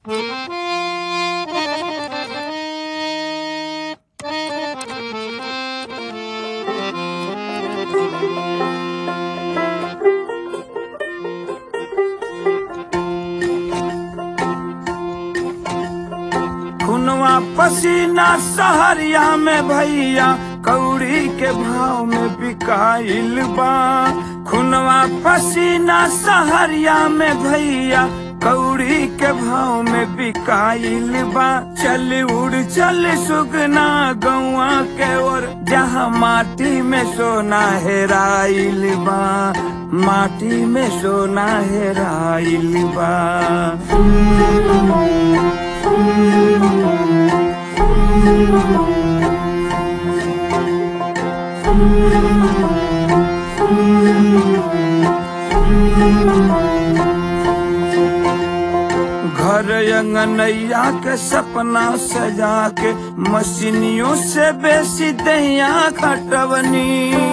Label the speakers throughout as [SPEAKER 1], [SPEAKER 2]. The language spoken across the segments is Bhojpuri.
[SPEAKER 1] खुनवा पसीना सहरिया में भैया कौड़ी के भाव में बिकाइल बा खुनवा पसीना सहरिया में भैया कौड़ी के भाव में बिकाइल बा चल उड़ चल सुगना गौआ के ओर जहाँ माटी में सोना हेराइल बा माटी में सोना हेराइल बा घर अंगनैया के सपना सजा के मशीनियों से बेसी दैया खटवनी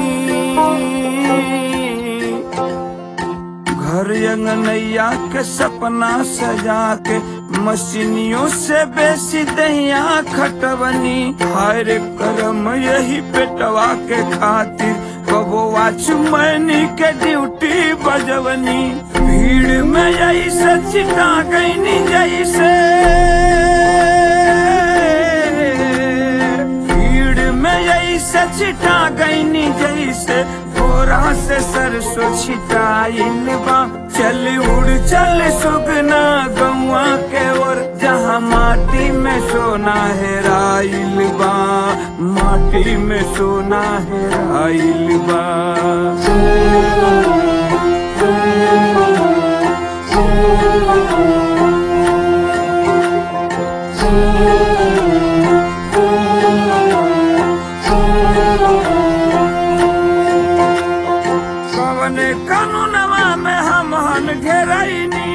[SPEAKER 1] घर अंगनैया के सपना सजा के मशीनियों से बेसी दैया खटवनी हर करम यही पेटवा के खातिर कबोआ चुमैनी के ड्यूटी बजवनी भीड़ में जैसे चिटा गईनी जैसे भीड़ में जैसे चिटा गईनी जैसे बोरा से सरसों छिटाइल बा चल उड़ चल सुगना गौआ के ओर जहाँ माटी में सोना हेराइल बा माटी में सोना हेराइल बा कवन कानूनवा में हम हन घेरैनी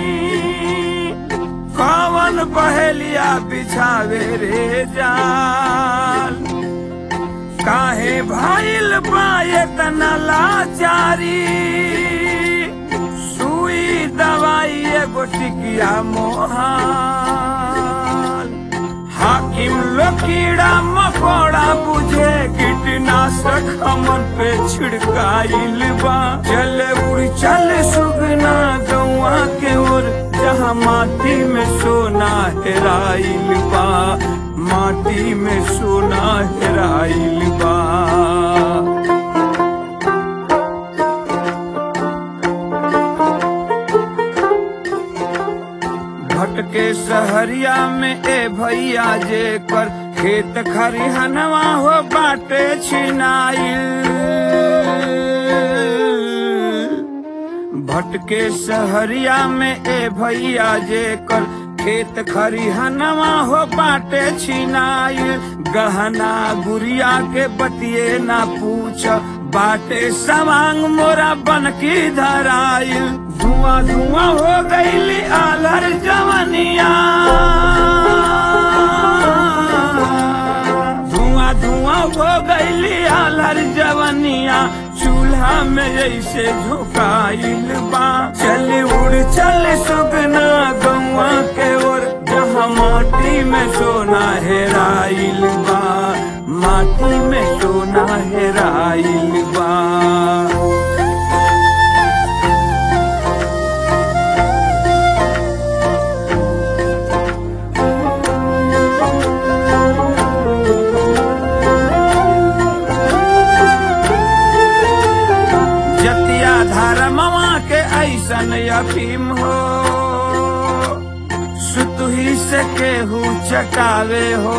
[SPEAKER 1] कवन पहेलिया बिछावे रे जाल काहे भाईल पाए तना लाचारी सुई दवाई एगो टिकिया मोहाल हाकिम लकीड़ा मकोड़ा बुझे कीटनाशक हमन पे छिड़काइल बा चले उड़ चल सुगना गौआ के ओर जहाँ माटी में सोना हेराइल बा माटी में सोना हेराइल बा भटके सहरिया में ए भैया जे कर खेत खरिहनवा हो बाटे छिनाइल भटके सहरिया में ए भैया जे कर खेत खरिहनवा हो बाटे छिनाइल गहना गुड़िया के बतिए ना पूछ बाटे सवांग मोरा बन की धराइल धुआं धुआं हो गईली आलर जवनिया धुआं धुआं हो गईली आलर जवनिया चूल्हा में जैसे झुकाइल बा चल उड़ चल सुगना गौआ के ओर जहाँ माटी में सोना हेराइल बा माटी में सोना हेराइल बा जतिया धर्मवा के ऐसन अफीम हो सुतुही से केहू चकावे हो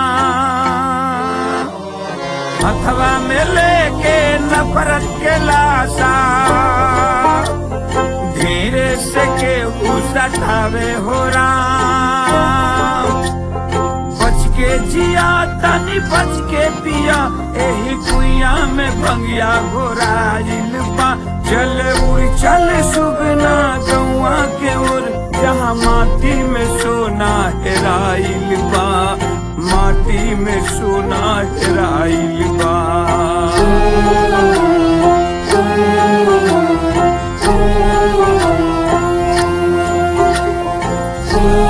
[SPEAKER 1] राम हथवा में लेके नफरत के लाशा धीरे से केहू सटावे हो राम बच के जिया तनी बच के पिया एही कुइया में भंगिया घोराइल बा चल उड़ चल सुगना गौआ के ओर जहाँ माटी में सोना हेराइल बा माटी में सोना हेराइल बा
[SPEAKER 2] Thank you.